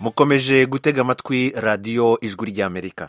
mukomeje gutega amatwi radiyo ijwi ry'amerika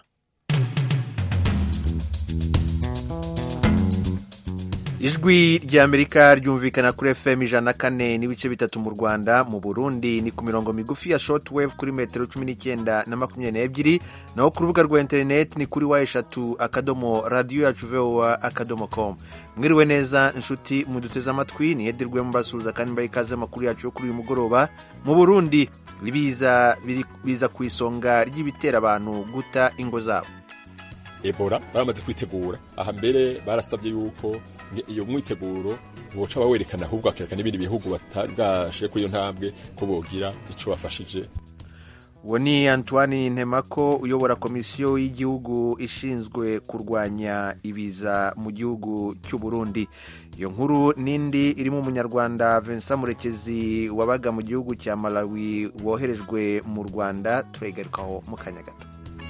ijwi ry'amerika ryumvikana kuri fm ijana na kane n'ibice bitatu mu rwanda mu burundi ni ku mirongo migufi ya shortwave kuri metero cumi n'icyenda na makumyabiri n'ebyiri naho ku rubuga rwa interineti ni kuri wa eshatu akadomo radiyo yacu vowa akadomo komu mwiriwe neza inshuti muduteze amatwi niyedirwe mubasuhuza kandi mbaye ikaze amakuru yacu yo kuri uyu mugoroba mu burundi biza biza ku isonga ry'ibitera abantu guta ingo zabo ebola baramaze kwitegura aha mbere barasabye yuko iyo mwiteguro boca bawerekana ahubwo bakerekana n'ibindi bihugu batari bwashe kuri iyo ntambwe ko bogira ico bafashije uwo ni antoine ntemako uyobora komisiyo y'igihugu ishinzwe kurwanya ibiza mu gihugu cy'u burundi iyo nkuru n'indi irimo umunyarwanda vincent murekezi wabaga mu gihugu cya malawi woherejwe mu rwanda turegarukaho mu kanya gato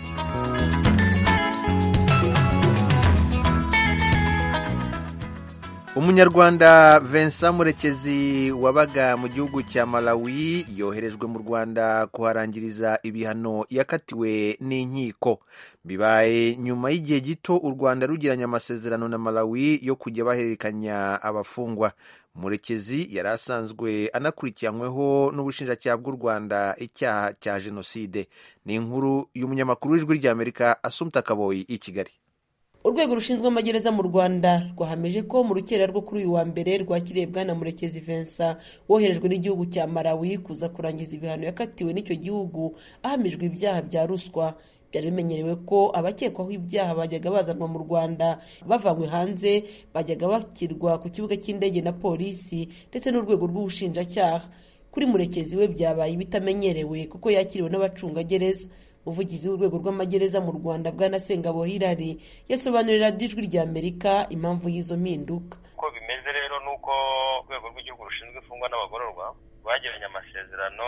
umunyarwanda vincent murekezi wabaga mu gihugu cya malawi yoherejwe mu rwanda kuharangiriza ibihano yakatiwe n'inkiko bibaye nyuma y'igihe gito u rwanda rugiranye amasezerano na malawi yo kujya bahererekanya abafungwa murekezi yari asanzwe anakurikiranyweho n'ubushinjacyaha bw'u rwanda icyaha cya jenoside ni inkuru y'umunyamakuru w'ijwi ry'amerika asumta kaboyi i kigali urwego rushinzwe amagereza mu rwanda rwahameje ko mu rukera rwo kuri uyu wa mbere rwakiriye bwana murekezi vincent woherejwe n'igihugu cya malawi kuza kurangiza ibihano yakatiwe n'icyo gihugu ahamijwe ibyaha bya ruswa byari bimenyerewe ko abakekwaho ibyaha bajyaga bazanwa mu rwanda bavanywe hanze bajyaga bakirwa ku kibuga cy'indege na polisi ndetse n'urwego rw'ubushinjacyaha kuri murekezi we byabaye ibitamenyerewe kuko yakiriwe n'abacungagereza umuvugizi w'urwego rw'amagereza mu rwanda bwana sengabo hirari yasobanurira ijwi rya amerika impamvu y'izo mpinduka uko bimeze rero ni uko urwego rw'igihugu rushinzwe imfungwa n'abagororwa rwagiranye amasezerano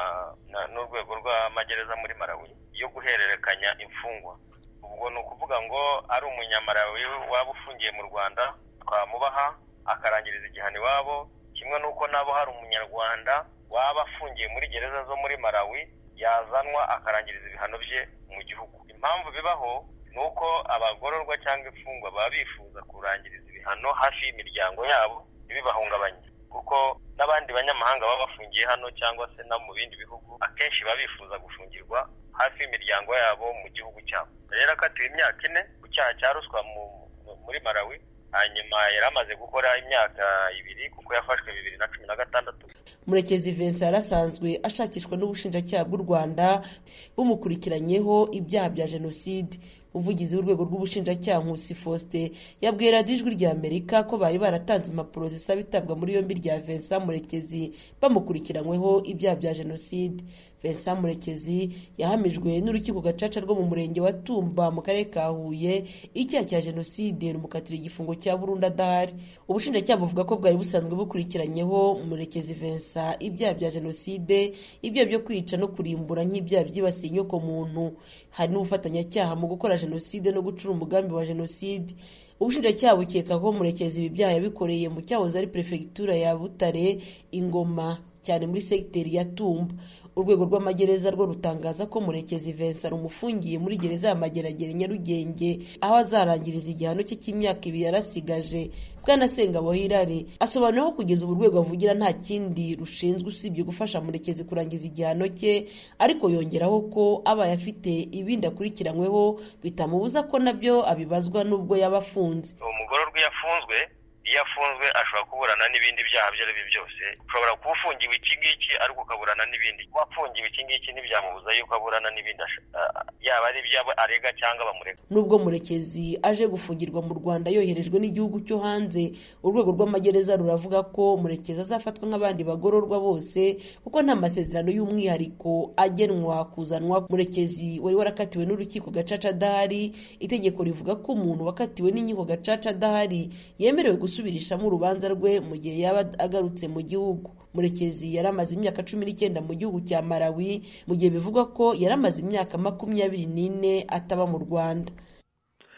n'urwego rw'amagereza muri malawi yo guhererekanya imfungwa ubwo ni ukuvuga ngo ari umunyamarawi waba ufungiye mu rwanda twamubaha akarangiriza igihano iwabo kimwe n'uko nabo hari umunyarwanda waba afungiye muri gereza zo muri malawi yazanwa akarangiriza ibihano bye mu gihugu impamvu bibaho ni uko abagororwa cyangwa imfungwa baba bifuza kurangiriza ibihano hafi y'imiryango yabo ntibibahungabanye kuko n'abandi banyamahanga baba bafungiye hano cyangwa se no mu bindi bihugu akenshi baba bifuza gufungirwa hafi y'imiryango yabo mu gihugu cyabo rero akatiwe imyaka ine ku cyaha cya ruswa muri malawi hanyuma yari amaze gukora imyaka ibiri kuko yafashwe bibiri na cumi na gatandatu murekezi vincent yari asanzwe ashakishwa n'ubushinjacyaha bw'u rwanda bumukurikiranyeho ibyaha bya jenoside umuvugizi w'urwego rw'ubushinjacyaha nkusi faustin yabwiye radiyo ijwi rya amerika ko bari baratanze impapuro zisaba itabwa muri yombi rya vincent murekezi bamukurikiranyweho ibyaha bya jenoside vincent murekezi yahamijwe n'urukiko gacaca rwo mu murenge wa tumba mu karere ka huye icyaha cya jenoside rumukatira igifungo cya burundu adahari ubushinjacyaha buvuga ko bwari busanzwe bukurikiranyeho murekezi vincent ibyaha bya jenoside ibyaha byo kwica no kurimbura nk'ibyaha byibasiye inyoko muntu hari n'ubufatanyacyaha mu gukora jenoside no gucura umugambi wa jenoside ubushinjacyaha bukeka ko murekezi ibi byaha yabikoreye mu cyahoze ari perefegitura ya butare ingoma cyane muri segiteri ya tumba urwego rw'amagereza rwo rutangaza ko murekezi vincent rumufungiye muri gereza ya mageragere nyarugenge aho azarangiriza igihano cye cy'imyaka ibiri yarasigaje bwana sengabo hirari asobanura ko kugeza ubu urwego avugira nta kindi rushinzwe usibye gufasha murekezi kurangiza igihano cye ariko yongeraho ko abaye afite ibindi akurikiranyweho bitamubuza ko nabyo abibazwa n'ubwo yaba afunze umugororwa iyo afunzwe iyo afunzwe ashobora kuburana n'ibindi byaha ibyo ari byo byose ushobora kuba ufungiwe iki ngiki ariko ukaburana n'ibindi kuba afungiwe iki ngiki ntibyamubuza yuko aburana n'ibindi yaba ari ibyo arega cyangwa bamurega nubwo murekezi aje gufungirwa mu rwanda yoherejwe n'igihugu cyo hanze urwego rw'amagereza ruravuga ko murekezi azafatwa nk'abandi bagororwa bose kuko nta masezerano y'umwihariko agenwa kuzanwa murekezi wari warakatiwe n'urukiko gacaca adahari itegeko rivuga ko umuntu wakatiwe n'inkiko gacaca adahari yemerewe gusubirishamo urubanza rwe mu gihe yaba agarutse mu gihugu murekezi yari amaze imyaka cumi n'icyenda mu gihugu cya malawi mu gihe bivugwa ko yari amaze imyaka makumyabiri n'ine ataba mu rwanda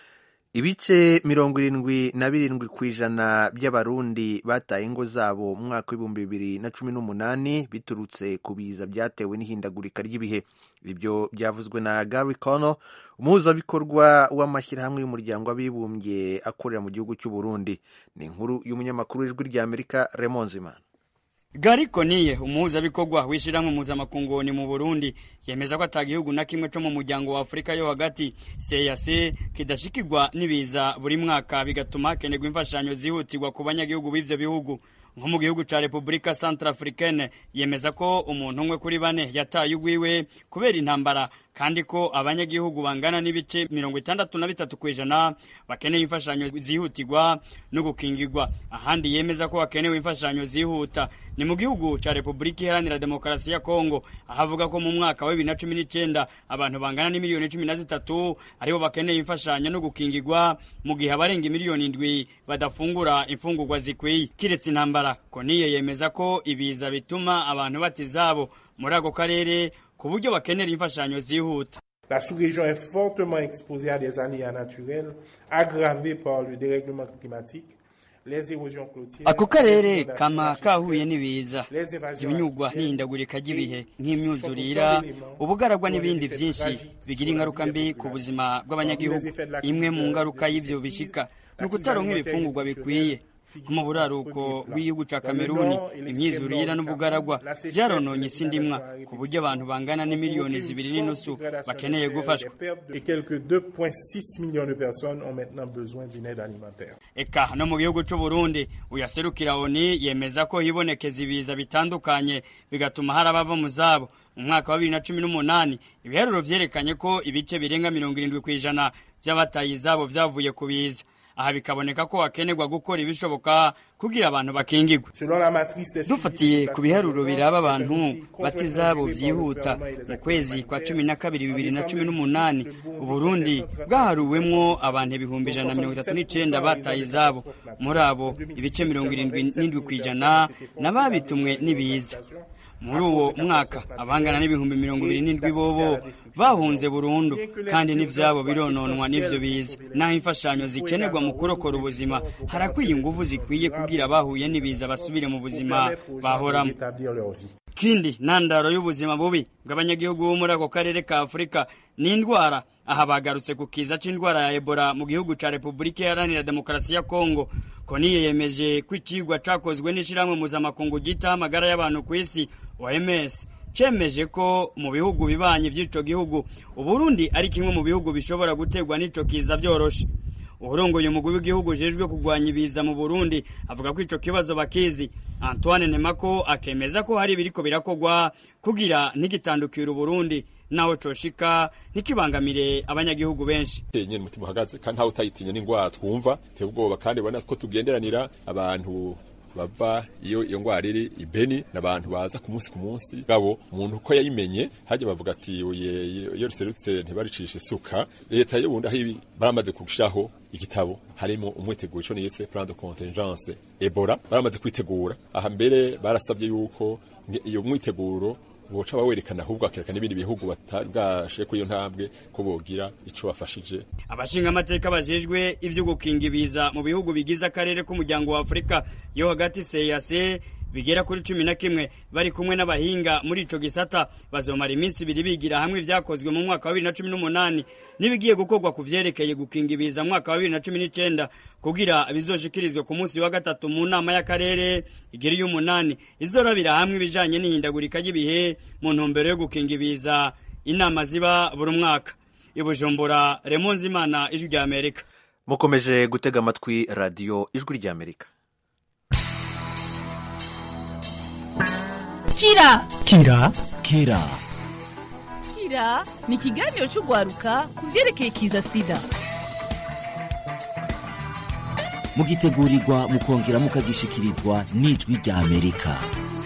ibice mirongo irindwi na birindwi ku ijana by'abarundi bataye ingo zabo mu mwaka w'ibihumbi bibiri na cumi n'umunani biturutse ku biza byatewe n'ihindagurika ry'ibihe ibyo byavuzwe na gary cono umuhuzabikorwa w'amashyirahamwe y'umuryango w'abibumbye akorera mu gihugu cy'u Burundi ni inkuru y'umunyamakuru w'ijwi ry'amerika remonzimana Gari Koniye umuhuzabikorwa w'ishyirahamwe mpuzamakungu mu Burundi yemeza ko ata gihugu na kimwe cyo mu muryango wa Afurika yo hagati CEEAC kidashikirwa n'ibiza buri mwaka bigatuma hakenerwa imfashanyo zihutirwa ku banyagihugu b'ivyo bihugu nko mu gihugu ca Republika Centrafricaine yemeza ko umuntu umwe kuri bane yataye ugwiwe kubera intambara kandi ko abanyagihugu bangana n'ibice mirongo itandatu na bitatu ku ijana bakeneye imfashanyo zihutirwa no gukingirwa ahandi yemeza ko hakenewe imfashanyo zihuta ni mu gihugu ca Republika Iharanira Demokarasi ya Kongo ahavuga ko mu mwaka wa bibiri na cumi n'icenda abantu bangana n'imiliyoni cumi na zitatu aribo bakeneye imfashanyo no gukingirwa mu gihe abarenga imiliyoni indwi badafungura imfungurwa zikwiye kiretse intambara Koniye yemeza ko ibiza bituma abantu bata izabo muri ako karere ku buryo bakenera imfashanyo zihuta La sous-région est fortement exposée à des aléas naturels aggravés par le dérèglement climatique. Les érosions côtières, ako les karere inondations kama maraîchères, kahuye n'ibiza les évasions ibinyugwa artificielles n'ihindagurika ry'ibihe et nk'imyuzurira sont autant d'éléments ubugaragwa qui ont des n'ibindi effets byinshi tragiques bigira sur la ingaruka vie des mbi ku populations. buzima bw'abanyagihugu Les effets de la imwe crise mu de- ngaruka de y'ivyo cette bishika crise, ni la ukutaronka crise ibifungurwa alimentaire bikwiye et nko mu buraruko nutritionnelle bw'igihugu ca Dans le kameruni nord et l'extrême imyizurira nord du n'ubugaragwa Cameroun, la sécheresse vyarononye et isi ndimwa l'inondation ku buryo abantu bangana n'imiliyoni zibiri n'inusu bakeneye gufashwa Et quelques 2,6 millions de personnes ont maintenant besoin d'une aide alimentaire. eka no mu gihugu c'u Burundi uyaserukira oni yemeza ko hibonekeza ibiza bitandukanye bigatuma hari abava mu zabo mu mwaka wa bibiri na cumi n'umunani ibiharuro vyerekanye ko ibice birenga mirongo irindwi kw'ijana vy'abataye izabo vyavuye ku biza aha bikaboneka ko hakenerwa gukora ibishoboka kugira abantu bakingirwe Selon la matrice des dufatiye ku biharuro biraba abantu bati bata izabo vyihuta mu kwezi kwa cumi na kabiri bibiri na cumi n'umunani uburundi bwaharuwemwo abantu ibihumbi ijana na mirongo itatu n'icenda bataye izabo muri abo ibice mirongo irindwi n'indwi kw'ijana n'ababitumwe n'ibiza muri uwo mwaka abangana n'ibihumbi mirongo ibiri n'indwi bobo bahunze burundu kandi n'ivyabo birononwa n'ivyo biza naho imfashanyo zikenerwa mu kurokora ubuzima harakwiye inguvu zikwiye kugira abahuye n'ibiza basubire mu buzima bahoramo rétablir leur vie. kindi ntandaro y'ubuzima bubi bw'abanyagihugu bo muri ako karere ka afurika ni indwara aha bagarutse ku kiza c'indwara ya ebola mu gihugu ca repubulika iharanira demokarasi ya kongo koniye yemeje ko icigwa cakozwe n'ishirahamwe mpuzamakungu ryitaho amagara y'abantu ku isi oms cemeje ko mu bihugu bibanyi vy'ico gihugu uburundi ari kimwe mu bihugu bishobora guterwa n'ico kiza vyoroshe uburongoye umugwi w'igihugu ujejwe kurwanya ibiza mu burundi avuga ko ico kibazo bakizi antoine nemako akemeza ko hari ibiriko birakorwa kugira ntigitandukire uburundi naho coshika ntikibangamire abanyagihugu benshi nyene umutima uhagaze kandi ntawe utayitinya n'ingwara twumva teye ubwoba kandi ubona ko tugenderanira abantu bava iyo iyo ngwara iri ibeni n'abantu baza ku munsi ku munsi gabo umuntu uko yayimenye hajya bavuga ati "Oye, iyo riserutse ntibaricisha isuka leta y'ubundi aho ibi baramaze kugishaho igitabo harimo umwiteguro ico nise plan de contingence ebola baramaze kwitegura aha mbere barasabye yuko nge- iyo mwiteguro boca bawerekana ahubwo bakerekana n'ibindi bihugu batari bwashe kuri iyo ntambwe ko bogira ico bafashije abashinga amateka bajejwe ivyo gukinga ibiza mu bihugu bigize akarere k'umuryango wa afurika yo hagati seyase bigera kuri cumi na kimwe bari kumwe n'abahinga muri ico gisata bazomara iminsi ibiri bigira hamwe ivyakozwe mu mwaka wa bibiri na cumi n'umunani n'ibigiye gukorwa ku vyerekeye gukinga ibiza mu mwaka wa bibiri na cumi n'icenda kugira bizoshikirizwe ku munsi wa gatatu mu nama y'akarere igiri y'umunani izorabira hamwe ibijanye n'ihindagurika ry'ibihe mu ntumbero yo gukinga ibiza inama ziba buri mwaka i bujumbura remonzi imana ijwi rya amerika mukomeje gutega amatwi radiyo ijwi ry'amerika kira kira kira kira ni ikiganiro cy'urwaruka ku byerekeye kiza sida mugitegurirwa mukongera mukagishikirizwa n'ijwi rya amerika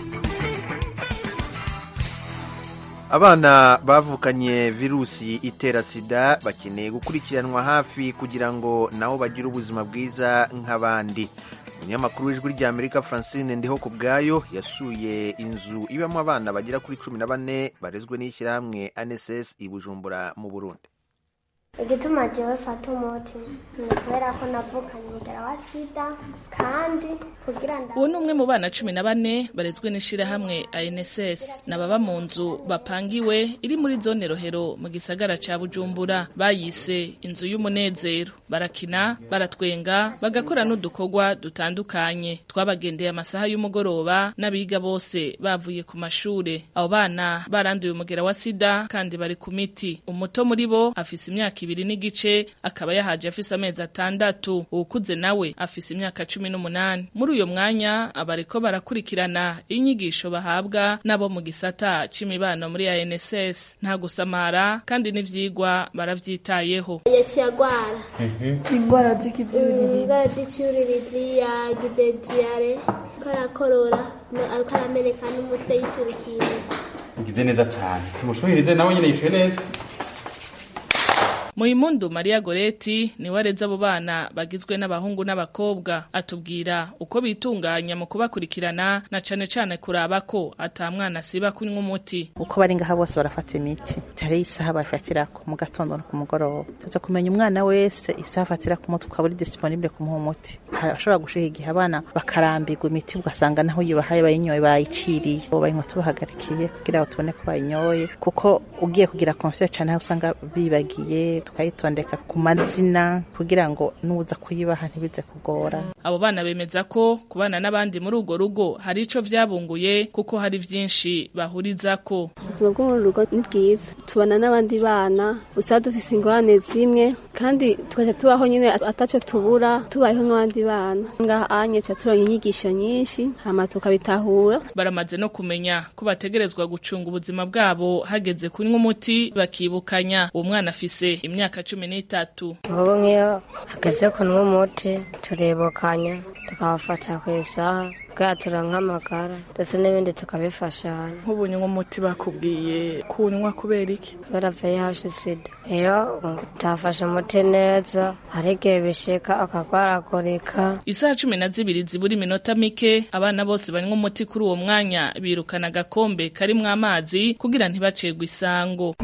abana bavukanye virusi itera sida bakeneye gukurikiranwa hafi kugira ngo nabo bagire ubuzima bwiza nk'abandi umunyamakuru w'ijwi rya amerika francine ndiho ku bwayo yasuye inzu ibamo abana bagera kuri cumi na bane barezwe n'ishyirahamwe anss i bujumbura mu burundi igituma jewe fata umuti ni kubera ko navukanye umugera wa sida kandi kugira nda uwo ni umwe mu bana cumi na bane barezwe n'ishirahamwe ANSS n'ababa mu nzu bapangiwe iri muri zone rohero mu gisagara ca Bujumbura bayise inzu y'umunezero barakina baratwenga bagakora n'udukorwa dutandukanye twabagendeye amasaha y'umugoroba n'abiga bose bavuye ku mashure abo bana baranduye umugera wa sida kandi bari ku miti umuto muri bo afise imyaka ibiri n'igice akaba yahaje afise amezi atandatu uwukuze nawe afise imyaka cumi n'umunani muri uyo mwanya abariko barakurikirana inyigisho bahabwa nabo mu gisata c'imibano muri ANSS nta gusamara kandi n'ivyigwa baravyitayeho yaciye agwara ingwara z'ikivyuririzi ingwara z'icyuririzi yagize diyare ko arakorora ariko arameneka n'umutwe yicurikira ugize neza cyane tumushubirize nawe nyine yishuye neza Muimundu Maria Goreti ni wareza abo bana bagizwe n'abahungu n'abakobwa atubwira uko bitunganya mu kubakurikirana na cane cane kuraba ko ata mwana siba kunywa umuti uko bari ngaha bose barafata imiti hari isaha bafatirako mu gatondo no ku mugoroba tuza kumenya umwana wese isaha afatira ku muti ukaba uri disponible kumuha umuti harashobora gushika igihe abana bakarambirwa imiti ugasanga naho yubahaye bayinyoye bayiciriye bo bayinywa tubahagarikiye kugira ngo tubone ko bayinyoye kuko ugiye kugira confiance cane aho usanga bibagiye tukayitondeka ku mazina kugira ngo nuza kuyibaha ntibize kugora abo bana bemeza ko kubana n'abandi muri urwo rugo hari ico vyabunguye kuko hari vyinshi bahurizako ubuzima bwo mu rugo ni bwiza tubana n'abandi bana usaba dufise ingorane zimwe kandi tukaca tubaho nyine ataco tubura tubayeho nk'abandi bana ngaha anye ca turonka inyigisho nyinshi hama tukabitahura baramaze no kumenya ko bategerezwa gucunga ubuzima bwabo hageze kunywa umuti bakibukanya uwo mwana afise imyaka cumi n'itatu ubu nk'iyo hageze kunywa umuti turibukanya tukabafata ku isaha bwatura nk'amagara ndetse n'ibindi tukabifashanya nk'ubu nywa umuti bakubwiye kunywa kubera iki kubera vih sida iyo utafashe umuti neza hari igihe bishika akagwaragurika isaha cumi na zibiri zibura iminota mike abana bose banywa umuti kuri uwo mwanya birukana agakombe karimwo amazi kugira ntibacegwe isango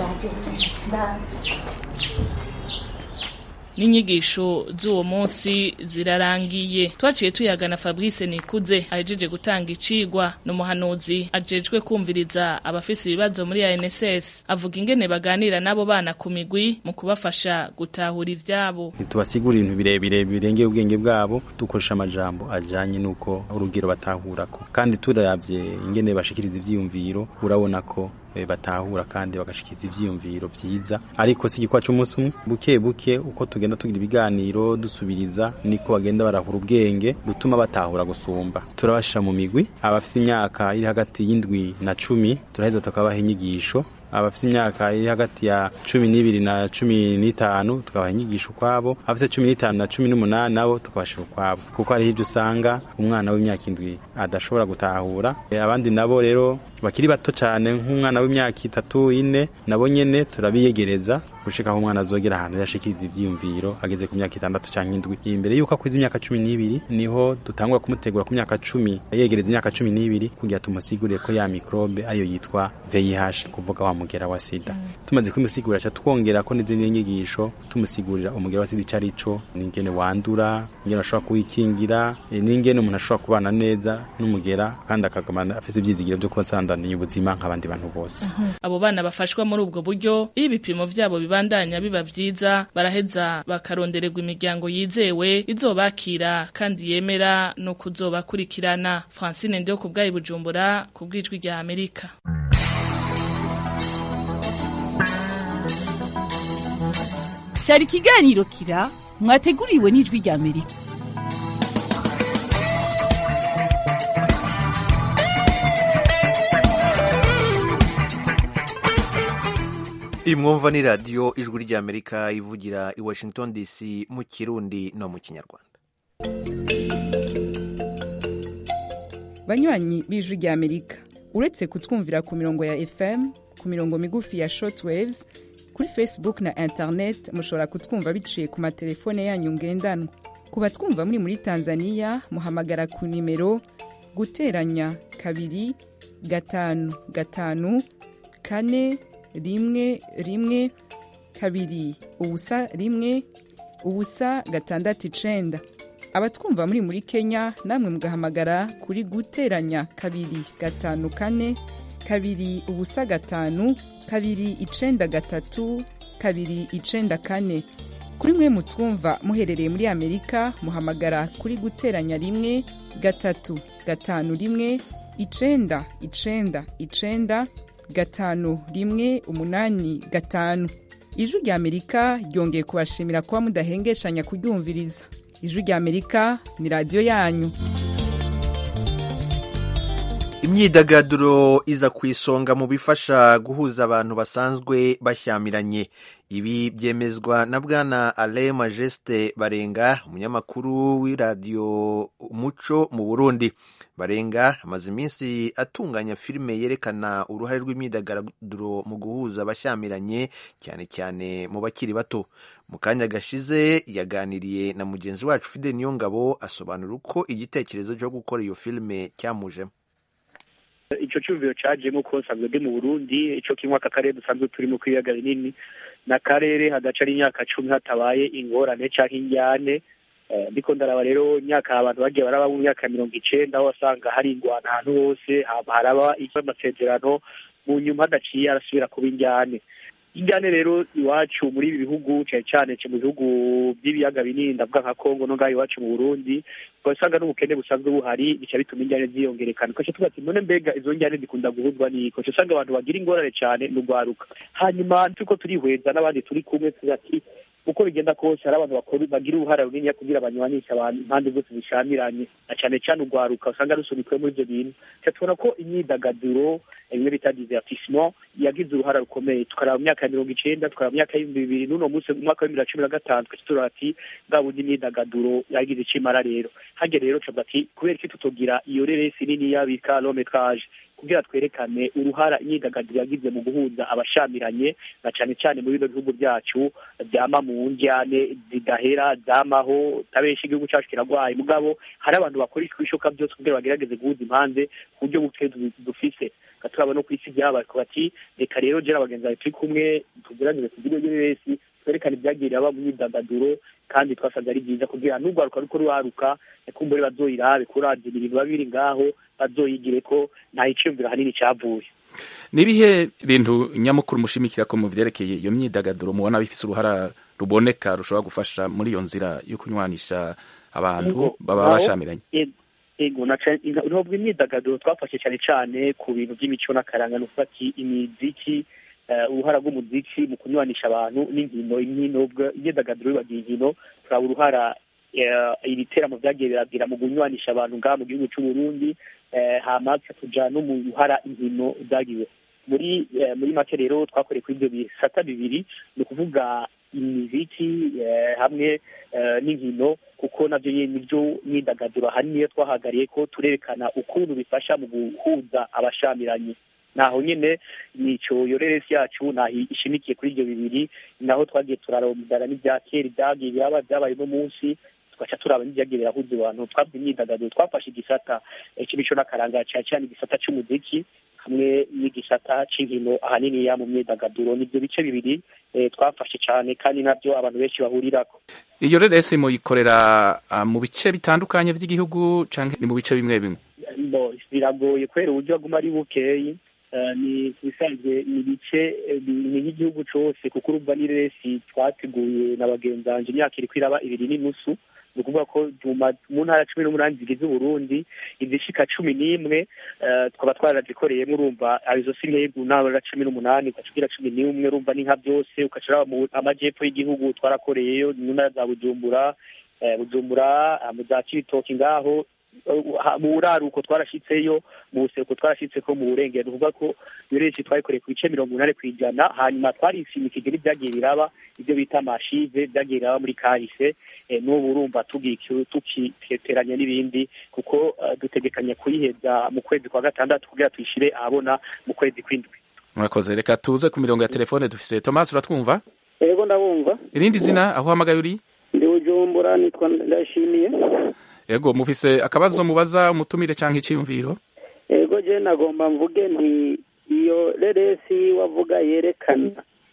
n'inyigisho z'uwo munsi zirarangiye twaciye tuyagana Fabrice Nikuze ahejeje gutanga icigwa n'umuhanuzi ajejwe kumviriza abafise ibibazo muri ANSS avuga ingene baganira nabo bana ku migwi mu kubafasha gutahura ivyabo ntitubasigura ibintu birebire birengeye ubwenge bwabo dukoresha amajambo ajanye n'uko urugero batahurako kandi turavye ingene bashikiriza ivyiyumviro urabona ko batahura kandi bagashikiriza ivyiyumviro vyiza ariko si igikwa c'umunsi umwe buke buke uko tugenda tugira ibiganiro dusubiriza niko bagenda barahura ubwenge butuma batahura gusumba turabashira mu migwi abafise imyaka iri hagati y'indwi na cumi turaheza tukabaha inyigisho abafite imyaka iri hagati ya cumi n'ibiri na cumi n'itanu tukabaha inyigisho ukwabo abafite cumi n'itanu na cumi n'umunani nabo tukabashira ukwabo kuko hariho ibyo usanga umwana w'imyaka indwi adashobora gutahura abandi nabo rero bakiri bato cyane nk'umwana w'imyaka itatu ine nabo nyene turabiyegereza gushika aho umwana azogera ahantu yashikiriza ivyiyumviro ageze ku myaka itandatu canke indwi imbere yuko akwiza imyaka cumi n'ibiri niho dutangura kumutegura ku myaka cumi yegereza imyaka cumi n'ibiri kugira tumusigurire ko ya mikrobe ariyo yitwa VIH kuvuga wa mugera wa sida tumaze kumusigurira ca twongera ko n'izindi nyigisho tumusigurira umugera wa sida ico arico n'ingene wandura ingene ashobora kuwikingira n'ingene umuntu ashobora kubana neza n'umugera kandi akagumana afise ivyizigiro vyo kuba asandaniye ubuzima nk'abandi bantu bose abo bana bafashwa muri ubwo buryo iyo ibipimo vyabo bibandanya biba vyiza baraheza bakarondererwa imiryango yizewe izobakira kandi yemera no kuzobakurikirana Francine Ndio kubwayi Bujumbura kubwijwi rya Amerika cyari ikiganiro kira mwateguriwe n'ijwi rya Amerika imwumva ni radiyo ijwi ry'amerika ivugira i washington dc mu kirundi no mu kinyarwanda banywanyi b'ijwi ry'amerika uretse kutwumvira ku mirongo ya fm ku mirongo migufi ya shortwaves kuri facebook na internet mushobora kutwumva biciye ku matelefone yanyu ngendanwa ku batwumva muri muri tanzania muhamagara ku nimero guteranya kabiri gatanu gatanu kane rimwe rimwe kabiri ubusa rimwe ubusa gatandatu icenda abatwumva muri muri kenya namwe mugahamagara kuri guteranya kabiri gatanu kane kabiri ubusa gatanu kabiri icenda gatatu kabiri icenda kane kuri mwe mutwumva muherereye muri amerika muhamagara kuri guteranya rimwe gatatu gatanu rimwe icenda icenda icenda gatanu rimwe umunani gatanu ijwi rya amerika ryongeye kubashimira kuba mudahengeshanya kuryumviriza ijwi rya amerika ni radiyo yanyu imyidagaduro iza ku isonga mu bifasha guhuza abantu basanzwe bashyamiranye ibi byemezwa na bwana ale majeste barenga umunyamakuru w'iradiyo umuco mu burundi barenga amaze iminsi atunganya filime yerekana uruhare rw'imyidagaduro mu guhuza abashyamiranye cyane cyane mu bakiri bato mu kanya gashize yaganiriye na mugenzi wacu fide niyongabo asobanura uko igitekerezo cyo gukora iyo filime cyamujemo icyo cyumviro cyajemo ko nsanzwe ndi mu burundi icyo kimwe aka karere dusanzwe turimo ku ibiyaga binini ni akarere hadaca ari imyaka cumi hatabaye ingorane cyangwa injyane ndiko ndaraba rero imyaka abantu bagiye baraba mu myaka mirongo icenda aho wasanga hari ingwana ahantu hose haraba amasezerano mu nyuma hadaciye arasubira kuba injyane injyane rero iwacu muri ibi bihugu cyane cyane mu bihugu by'ibiyaga binini ndavuga nka kongo no ngaho iwacu mu burundi ugasanga n'ubukene busanzwe buhari bica bituma injyane ziyongerekana ukaca tuba ati none mbega izo njyane zikunda guhuzwa n'iko uca usanga abantu bagira ingorane cyane ni urwaruka hanyuma turiko turihweza n'abandi turi kumwe tugira ati uko bigenda kose hari abantu bakora bagira uruhara runini kugira banywanishe abantu impande zose zishamiranye na cyane cyane urwaruka usanga rusunikwe muri ibyo bintu tubona ko imyidagaduro bimwe bita divertissement yagize uruhara rukomeye tukaraba mu myaka ya mirongo icenda tukaraba mu myaka y'ibihumbi bibiri n'uno munsi mu mwaka w'ibibiri na cumi na gatanu twese turaba ati bwa bundi imyidagaduro yagize icyo imara rero hajya rero tuvuga ati kubera iki tutogira iyo reresi niniya bita lometrage kugira twerekane uruhara imyidagaduro yagize mu guhuza abashamiranye na cyane cyane muri bino bihugu byacu byama mu njyane zidahera zamaho tabenshi igihugu cyacu kiragwaye mugabo hari abantu bakora ibishoboka byose kugira bagerageze guhuza impande ku buryo buke dufise turaba no ku isi byabaye bati reka rero jera abagenzi bawe turi kumwe tugerageze kugira iyo wese twerekane ibyagiriye aba mu myidagaduro kandi twasanze ari byiza kugira n'urwaruka ruko ruharuka kumbure bazoyirabe kuravye ibintu biba biri ngaho bazoyigire ko nta iciyumviro hanini cyavuye nibihe bintu nyamukuru mushimikira ko mu vyerekeye iyo myidagaduro mubona bifise uruhara ruboneka rushobora gufasha muri iyo nzira yo kunywanisha abantu baba bashamiranye ego ntabwo imyidagaduro twafashe cyane cyane ku bintu by'imico n'akaranga ni ufati imiziki uruhara rw'umuziki mu kunywanisha abantu n'inkino inkino imyidagaduro bibagiye inkino turaba uruhara ibiteramo byagiye biragira mu kunywanisha abantu ngaha mu gihugu cy'u Burundi hama tuja no mu ruhara inkino zagiwe muri muri make rero twakoreye kuri ibyo bisata bibiri ni ukuvuga imiziki hamwe n'inkino kuko nabyo nibyo myidagaduro ahanini iyo twahagariye ko turerekana ukuntu bifasha mu guhuza abashamiranye naho nyine nico yoreresi yacu naho ishimikiye kuri ibyo bibiri naho twagiye turarondana n'ibya kera ibyagiye biraba byabaye uno munsi tugaca turaba n'ibyagiye birahuza abantu twabwe imyidagaduro twafashe igisata cy'imico n'akaranga cyane cyane igisata cy'umuziki hamwe n'igisata cy'inkino ahanini ya mu myidagaduro nibyo bice bibiri twafashe cyane kandi nabyo abantu benshi bahurirako iyo reresi muyikorera mu bice bitandukanye by'igihugu cyangwa ni mu bice bimwe bimwe biragoye kubera uburyo aguma ari bukeyi ni bisanzwe ni ibice ni nk'igihugu cyose kuko urumva ni resi twateguye na bagenzi banjye imyaka iri kwiraba ibiri n'inusu ni ukuvuga ko mu ntara cumi n'umunani zigize uburundi izishika cumi n'imwe tukaba twarazikoreyemo urumva arizo si nk'ego ntara cumi n'umunani ugacugira cumi n'imwe urumva ni nka byose ukacura mu amajyepfo y'igihugu twarakoreyeyo mu ntara za bujumbura bujumbura mu za cibitoki ngaho mu buraruko twarashitseyo mu buseruko twarashitse ko mu burengero uvuga ko yoreshi twayikoreye ku bice mirongo umunani ku ijana hanyuma twarishimikije n'ibyagiye biraba ibyo bita amashive byagiye biraba muri kahise n'ubu urumva tukiteranya n'ibindi kuko dutegekanya kuyiheza mu kwezi kwa gatandatu kugira tuyishire ahabona mu kwezi kw'indwi murakoze reka tuze ku mirongo ya telefone dufise tomasi uratwumva yego ndabumva irindi zina aho uhamagaye uri ndi bujumbura nitwa ndashimiye yego mufise akabazo mubaza umutumire cyangwa icyiyumviro yego je nagomba mvuge nti iyo reresi wavuga yerekana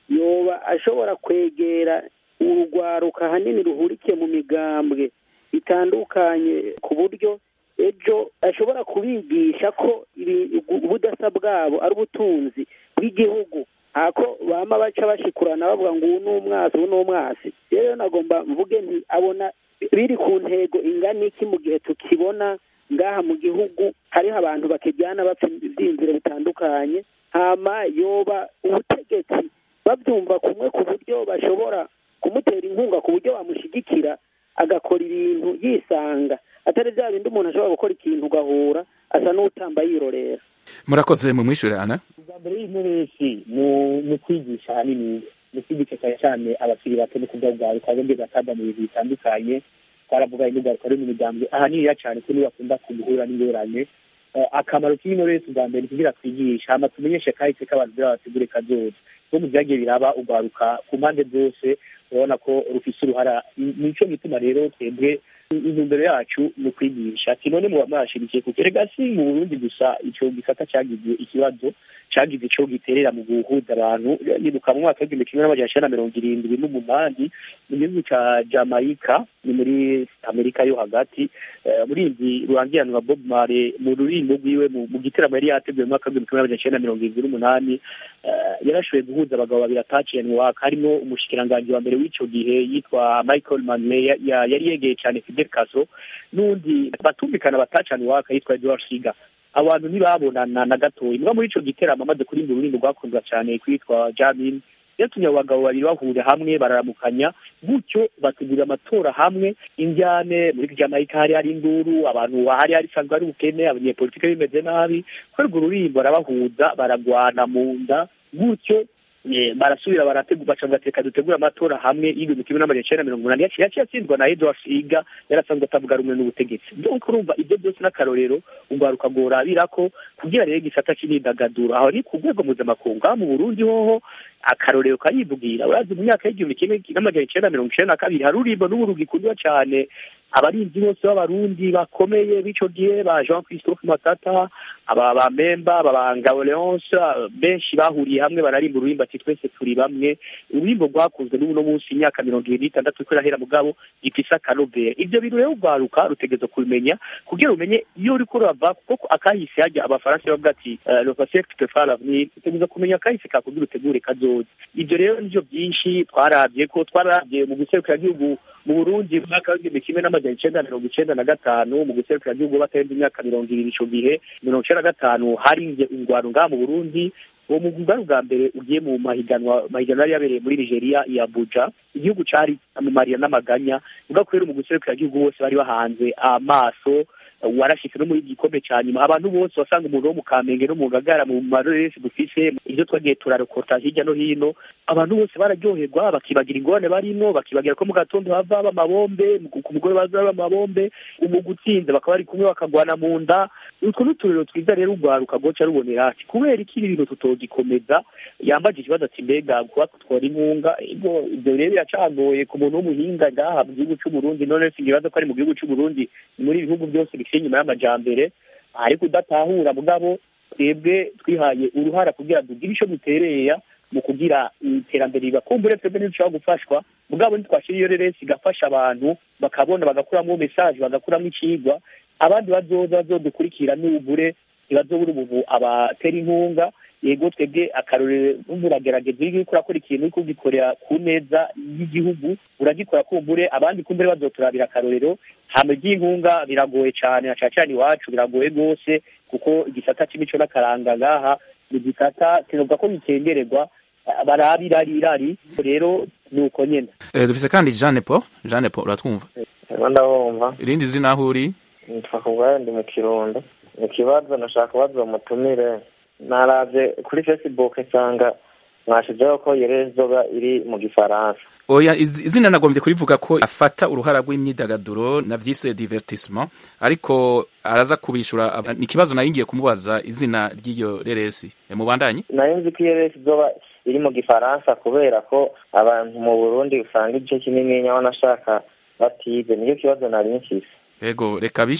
yoba ashobora kwegera urugwaruka hanini ruhurikiye mu migambwe itandukanye ku buryo ejo ashobora kubigisha ko ubudasa bwabo ari ubutunzi bw'igihugu ako bama baca bashikurana bavuga ngo uwu ni umwasi uwu ni umwasi rero nagomba mvuge nti abona biri ku ntego ingana iki mu gihe tukibona ngaha mu gihugu hariho abantu bakijyana bapfa ibyiyumviro bitandukanye hama yoba ubutegetsi babyumva kumwe ku buryo bashobora kumutera inkunga ku buryo bamushyigikira agakora ibintu yisanga atari bya bindi umuntu ashobora gukora ikintu ugahura asa n'utamba yirorera murakoze mu mwishyurana ubwa mbere y'intoresi mu kwigisha ahanini mu kwigisha cyane cyane abakiri bato no kubwabwaruka bombi batada mu bintu bitandukanye twaravuga n'ubwaruka ruri mu miryango ahaniniya cyane ko niba bakunda guhura n'ingorane akamaro k'intoresi ubwa mbere kugira twigisha hama tumenyeshe kahise k'abantu baba bategure kazoza no mu byagiye biraba ugwaruka ku mpande zose urabona ko rufise uruhara nico gituma rero twebwe intumbero yacu ni ukwigisha kinone muba mwashirikiye kuko erega si mu burundi gusa ico gisata cagize ikibazo cagize ico giterera mu guhuza abantu nibuka mu mwaka w'igihumbi kimwe n'amajana icenda na mirongo irindwi n'umunani mu gihugu ca jamaica ni muri amerika yo hagati murinzi rurangiranwa bob mare mu rurimbo rwiwe mu giteramo yari yateguye mu mwaka w'igihumbi kimwe n'amajana icenda na mirongo irindwi n'umunani yarashoboye guhuza abagabo babiri ataciye harimo umushikiranganji wa mbere w'ico gihe yitwa michael manley yari yegeye cane fidel castro n'undi batumvikana batacana iwaka yitwa edward shiga abantu ntibabonana na gatoya mbwa muri ico giteramo amaze kurimba ururimi rwakundwa cane kwitwa jamin yatumye abo bagabo babiri bahurira hamwe bararamukanya gutyo bategura amatora hamwe injyane muri jamaica hari hari induru abantu hari hari isanzwe ari ubukene abanyepolitike bimeze nabi kubera urwo rurimbo barabahuza baragwana mu nda gutyo barasubira barategura baca bagateka dutegura amatora hamwe y'ibihumbi kimwe n'amajana icenda mirongo umunani yaciye yaciye atsindwa na edward iga yarasanzwe atavuga rumwe n'ubutegetsi donc urumva ibyo byose n'akarorero ugwaruka gorabira ko kugira rero igisata c'imyidagaduro aho ni ku rwego mpuzamakungu aho mu burundi hoho akarorero karivugira urazi mu myaka y'igihumbi kimwe n'amajana icenda mirongo icenda na kabiri hari urimbo n'ubu rugikundwa cane abarinzi bose b'abarundi bakomeye b'ico gihe ba jean christophe matata aba bamemba aba ba ngabo leonce benshi bahuriye hamwe bararimba ururimbo ati twese turi bamwe ururimbo rwakunzwe n'ubu no munsi imyaka mirongo ibiri n'itandatu ko irahera mugabo gifise akanovera ivyo bintu rero ugwaruka rutegereza kubimenya kugira umenye iyo uriko urava kuko akahise hajya abafaransa bavuga ati le passé te fera l'avenir utegereza kumenya akahise kakugira utegure kazoza ivyo rero nivyo byinshi twaravye ko twaravye mu gihugu mu burundi mu mwaka w'igihumbi kimwe n'amajana icenda mirongo icenda na gatanu mu gihugu batarenze imyaka mirongo ibiri ico gihe mirongo icenda na gatanu harinze ingwano ngaha mu burundi uwo mugwi bwari ubwa mbere ugiye mu mahiganwa mahiganwa yari yabereye muri nigeria i abuja igihugu cari mu marira n'amaganya uvuga ko rero mu gihugu bose bari bahanze amaso warashitse no muri gikombe ca nyuma abantu bose wasanga umuntu wo mu kamenge no mu ngagara mu maroresi dufise ivyo twagiye turarokota hirya no hino abantu bose bararyoherwa bakibagira ingorane barimwo bakibagira ko mu gatondo hava amabombe ku mugore baza amabombe umugwi utsinze bakaba bari kumwe bakagwana mu nda utwo n'uturero twiza rero urwaruka goca rubonera ati kubera iki ibi bintu tutogikomeza yambaje ikibazo ati mbega kuba twora inkunga ibyo ivyo rero biracagoye ku muntu w'umuhinga ngaha mu gihugu c'uburundi none singibaza ko ari mu gihugu c'uburundi ni muri ibihugu byose bifite inyuma y'amajambere ariko udatahura mugabo twebwe twihaye uruhara kugira tugire ico dutereya mu kugira iterambere ribakumbure twebwe ntidushobora gufashwa mugabo ntitwashira iyo reresi igafasha abantu bakabona bagakuramo mesaje bagakuramo icigwa abandi bazoza bazodukurikira n'ubure ntibazobura umuntu abatera inkunga yego twebwe akarorero uragerageza iyo uriko urakora ikintu uriko ugikorera ku neza y'igihugu uragikora kumbure abandi kumbure bazoturabira akarorero hama iby'inkunga biragoye cane na cane cane iwacu biragoye rwose kuko igisata c'imico n'akaranga ngaha ni igisata kinovuga ko bitengererwa barabira rirari rero ni uko nyene eh, dufise kandi Jeanne Paul Jeanne Paul uratwumva ndabumva irindi zina aho uri nitwa kubwayo ndi mu kirundo ni ikibazo nashaka kubaza umutumire naravye kuri facebook nsanga mwashizeho ko yerezoba iri mu gifaransa oya izina nagombye kurivuga ko afata uruhara rw'imyidagaduro na vyise divertissement ariko araza kubishura ni ikibazo nari ngiye kumubaza izina ry'iyo reresi mubandanye nari nzi ko iyo reresi izoba iri mu gifaransa kubera ko abantu mu burundi usanga igice kinini nyabona ashaka batize niyo kibazo nari mfise ego reka bishure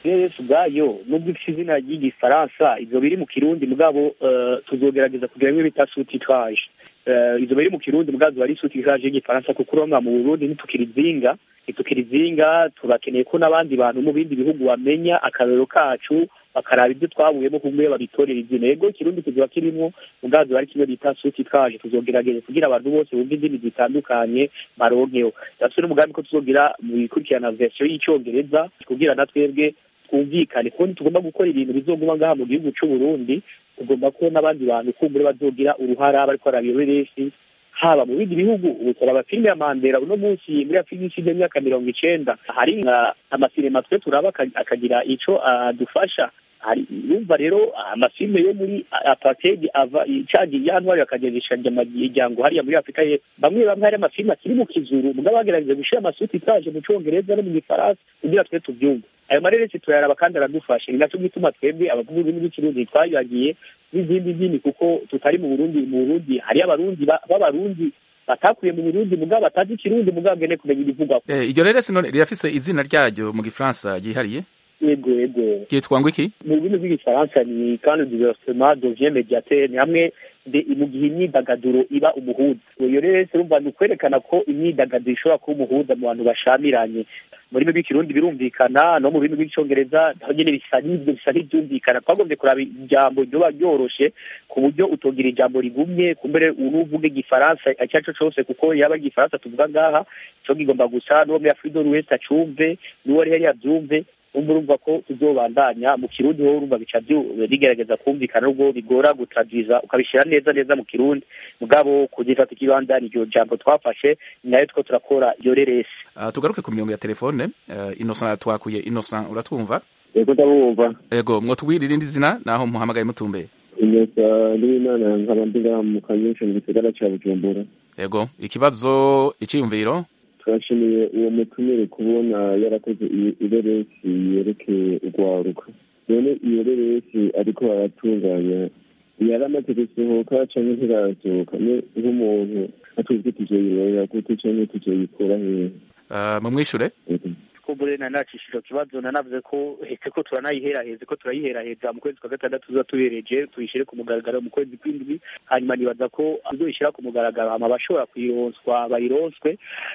rero ubwayo nubwo ifite izina ry'igifaransa ibyo biri mu kirundi mugabo tuzogerageza kugira ngo bita sutitraje izo biri mu kirundi mugabo ziba ari sutitraje y'igifaransa kuko urabona mu burundi ntitukirizinga ntitukirizinga turakeneye ko n'abandi bantu mu bindi bihugu bamenya akarero kacu bakaraba ibyo twabuyemo kumwe babitorera izina yego ikirundi kiziba kirimo ubwazo ari kimwe bita suti twaje tuzogerageza kugira abantu bose bumva indimi zitandukanye baronkeho ndetse n'umugambi ko tuzogira mu ikurikirana version y'icyongereza kugira na twebwe twumvikane kuko tugomba gukora ibintu bizoguma ngaha mu gihugu cy'u Burundi tugomba ko n'abandi bantu kumbure bazogira uruhara bariko barabiyoberesi haba mu bindi bihugu ubu turaba filime ya mandela uno munsi muri afurika ishize imyaka mirongo icenda hari amasinema twe turaba akagira ico adufasha hari yumva rero amafilime yo muri apartheid ava cagi yantwari akagejesha imiryango hariya muri afurika ye bamwe bamwe hari amafilime akiri mu kizuru mugabo bagerageje gushira amasuti itaje mu congereza no mu gifaransa kugira twe tubyumve ayo mareresi turayaraba kandi aradufasha ni naco gituma twebwe abavuga ururimi rw'ikirundi twayagiye n'izindi ndimi kuko tutari mu burundi mu burundi hariyo abarundi b'abarundi batakuye mu burundi mugabo batazi ikirundi mugabo ngene kumenya ibivugwa iryo reresi none rirafise izina ryaryo mu gifaransa ryihariye yego yego ryitwa ngo iki mu rurimi rw'igifaransa ni quand le diversement devient médiateur ni hamwe mu gihe imyidagaduro iba umuhuza iyo rero urumva ni ukwerekana ko imyidagaduro ishobora kuba umuhuza mu bantu bashamiranye mu rurimi rw'ikirundi birumvikana no mu rurimi rw'icyongereza naho nyine bisa n'ibyo bisa n'ibyumvikana twagombye kuraba ijambo ryoba ryoroshe ku buryo utogira ijambo rigumye kumbere unuvuga igifaransa icyo ari cyo cyose kuko yaba igifaransa tuvuga ngaha cyo kigomba gusa n'uwo muri afurika wese acumve n'uwo ari hariya abyumve umva urumva ko tuzobandanya mu kirundi wowe urumva bica bigerageza kumvikana nubwo bigora gutradwiza ukabishyira neza neza mu kirundi mugabo kugifata ikibanza ni iryo jambo twafashe ni nayo two turakora iyo reresi uh, tugaruke ku mirongo ya telefone uh, innocent twakuye innocent uratwumva yego ndabumva yego mwotubwira irindi zina naho muhamagaye mutumbeye innocent n'imana nkaba ndi ngaha mu kanyosha mu gisagara ca bujumbura yego ikibazo iciyumviro turashimiye uwo mutumire kubona yarakoze ireresi yerekeye urwaruka none iyo reresi ariko baratunganya yaramaze gusohoka canke ntirasohoka nk'umuntu atuzwi tuzoyirorera gute canke tuzoyikura hehe mumwishure kumbure na nacishije kibazo nanavuze ko hetse ko turanayiheraheze ko turayiheraheza mu kwezi kwa gatandatu tuza tubereje tuyishire ku mugaragaro mu kwezi kw'indwi hanyuma nibaza ko tuzoyishira ku mugaragaro hama abashobora kuyironswa bayironswe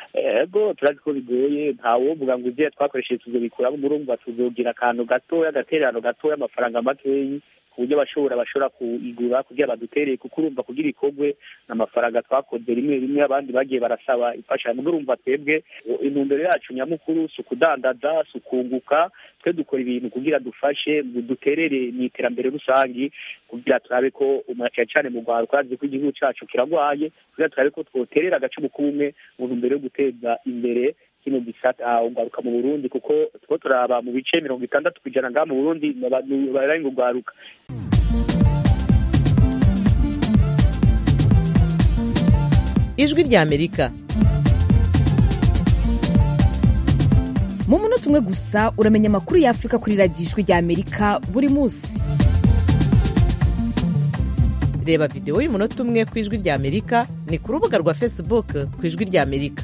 ego turazi ko bigoye ntawovuga ngo ivyo twakoresheje tuzobikuramo murumva tuzogira akantu gatoya agatererano gatoya amafaranga makeyi ku buryo bashobora bashobora kuyigura kugira badutereye kuko urumva kugira ikorwe n'amafaranga twakoze rimwe rimwe abandi bagiye barasaba imfashanyo urumva twebwe intumbero yacu nyamukuru si ukudandaza si ukunguka twe dukora ibintu kugira dufashe duterere mu iterambere rusange kugira turabe ko cyane cyane mu rwanda twazi ko igihugu cyacu kiragwaye kugira turabe ko twoterera agacumu k'umwe mu ntumbero yo guteza imbere kino gisata ugaruka mu Burundi kuko two turaba mu bice mirongo itandatu kujana ngaha mu Burundi baraye ngo ugaruka ijwi rya amerika mu munota umwe gusa uramenya amakuru ya afurika kuri radiyo ijwi rya amerika buri munsi reba videwo y'umunota umwe ku ijwi rya amerika ni ku rubuga rwa facebook ku ijwi rya amerika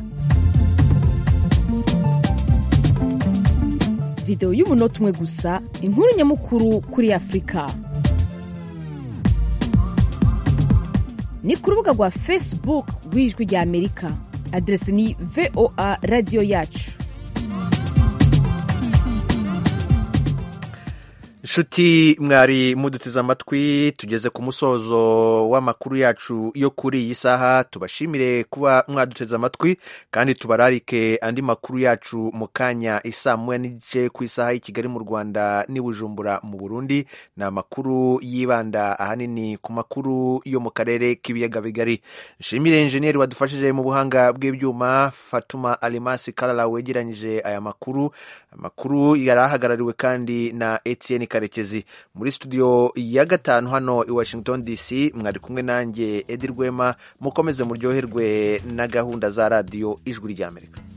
videwo y'umunota umwe gusa inkuru nyamukuru kuri afurika ni ku rubuga rwa facebook rw'ijwi rya amerika aderesi ni voa radiyo yacu nshuti mwari muduteze amatwi tugeze ku musozo w'amakuru yacu yo kuri iyi saha tubashimire kuba mwaduteze amatwi kandi tubararike andi makuru yacu mu kanya isaa moya n'igice ku isaha y'i kigali mu rwanda n'i bujumbura mu burundi ni amakuru yibanda ahanini ku makuru yo mu karere k'ibiyaga bigari nshimire injeniyeri wadufashije mu buhanga bw'ibyuma fatuma alimasi karara wegeranyije aya makuru amakuru yari ahagarariwe kandi na etienne karekezi muri studio ya gatanu hano i washington dc mwari kumwe nanjye edi rwema mukomeze muryoherwe na gahunda za radiyo ijwi ry'amerika